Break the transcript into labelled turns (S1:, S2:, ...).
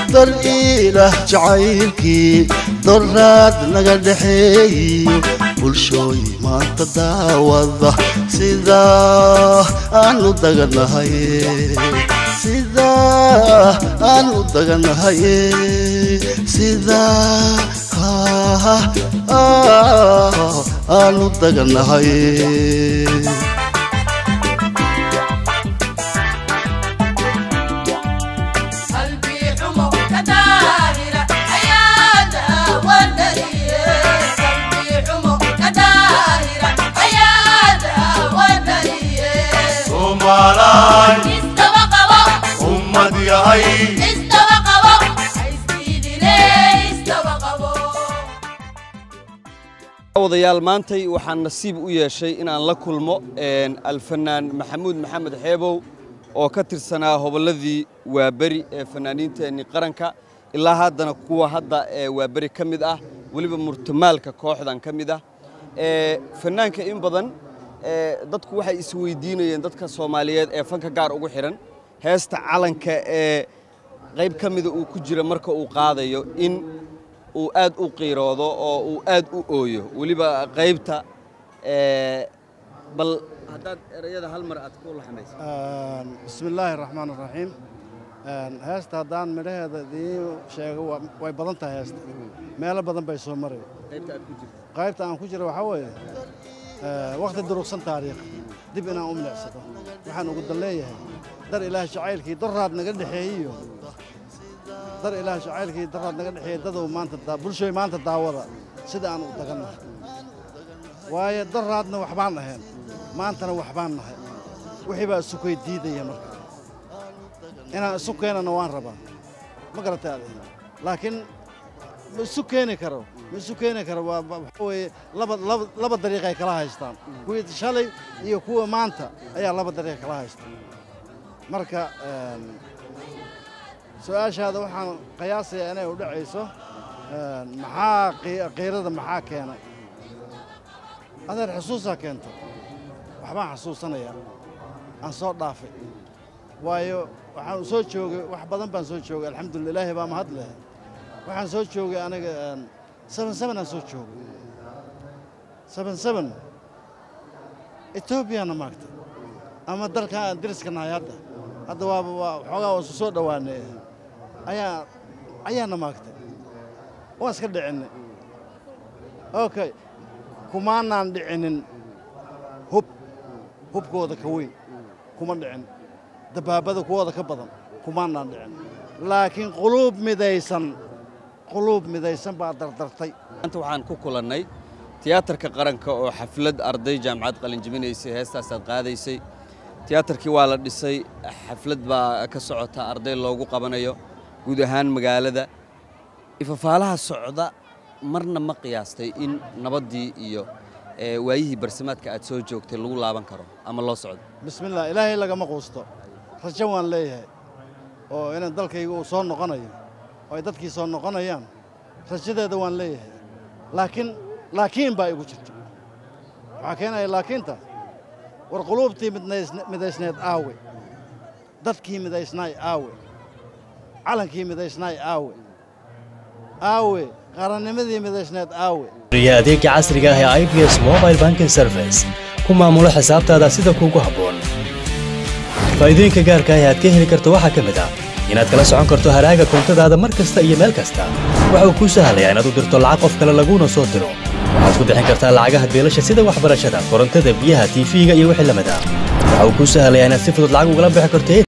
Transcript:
S1: dar ilaah jacaylkii doraad naga dhexeeyo bulshooy maanta daawada sidaa aanu daganahay sidaa aanu daganahay sidaa aanu daganahay
S2: ummad yahay
S3: wadayaal maantay waxaan nasiib u yeeshay inaan la kulmo alfanaan maxamuud maxamed xeebow oo ka tirsanaa hobolladii waaberi ee fanaaniinteenni qaranka ilaa haddana kuwa hadda ee waaberi ka mid ah weliba murtamaalka kooxdan ka mid ah fanaanka in badan dadku waxay isweydiinayeen dadka soomaaliyeed ee fanka gaar ugu xidhan heesta calanka ee qayb ka mida uu ku jira marka uu qaadayo in uu aad u qiiroodo oo uu aad u ooyo weliba qaybta bal haddaad erayada hal mar aad ku laxmayso
S4: bismi illaahi raxmaan raxiim heesta haddaan midhaheeda idiin sheego way badan tahay heesta meelo badan bay soo maray
S3: qaybta aad ku jirto
S4: qaybta aan ku jira waxaa weeye wakhti durugsan taariikh dib inaan u milicsado waxaan ugu dan leeyahay dar ilaah jacaylkii daraad naga dhexeeyiyo dar ilaah jacaylkii daraad naga dhexeeya dadow maanta bulshooy maanta daawada sida aan u dagannahay waayo daraadna waxbaan ahayn maantana waxbaan nahay wixii baa isu koy diidaya marka inaan isu keenana waan rabaa ma garatay adig laakiin ma isu keeni karo ma isu keeni karo waa waxaa weeye laba laba laba dariiqay kala haystaan kuwii shalay iyo kuwa maanta ayaa laba dariiq kala haysta marka su-aashaada waxaan qiyaasayaa inay u dhacayso maxaa qiirada maxaa keenay adeer xusuusaa keenta waxbaan xasuusanayaa aan soo dhaafay waayo waxaan soo joogay wax badan baan soo joogay alxamdulillah ilaahi baa mahad leh waxaan soo joogay aniga seben seben aan soo joogay seben seben etoobiyana maagtay ama dalkan aan deriska nahay hadda hadda waaba waa xoogaa waan isu soo dhowaanay ayaa ayaana maagtay waan iska dhicinay okay kumaanaan dhicinin hub hubkooda ka weyn kuma dhicin dabaabada kuwooda ka badan kumaanaan dhicin laakiin quluub midaysan quluub midaysan baa dardartay
S3: maanta waxaan ku kulannay tiyaatarka qaranka oo xaflad arday jaamacad qalinjibinaysay heestaasaad qaadaysay tiyaatarkii waa la dhisay xaflad baa ka socota arday loogu qabanayo guud ahaan magaalada ifafaalaha socda marna ma qiyaastay in nabaddii iyo waayihii barsamaadka aad soo joogtay lagu laaban karo ama loo socdo
S4: bismillaah ilaahay lagama quusto rajo waan leeyahay oo inaan dalkayga uu soo noqonayo oo ay dadkii soo noqonayaan rajadeeda waan leeyahay laakiin laakiin baa igu jirta waxaa keenaya laakiinta war quluubtii midaysneed aawe dadkii midaysnaay aawe calankii midaysnaay aawe aawe qarannimadii midaysneed aawe
S5: iyo adeegga casriga ah ee ibs mobile banking service ku maamulo xisaabtaada sida kuugu habboon faa'iidooyinka gaarka ah ee aad ka heli karto waxaa ka mid ah inaad kala socon karto haraaga koontadaada mar kasta iyo meel kasta waxa uu kuu sahlayaa inaad u dirto lacag qof kale laguuna soo diro waxaad ku bixin kartaa lacagaha beelasha sida waxbarashada korontada biyaha tiifiga iyo wixii lamid ah waxa uu kuu sahlayaa inaad si fudud lacag ugala bixi karto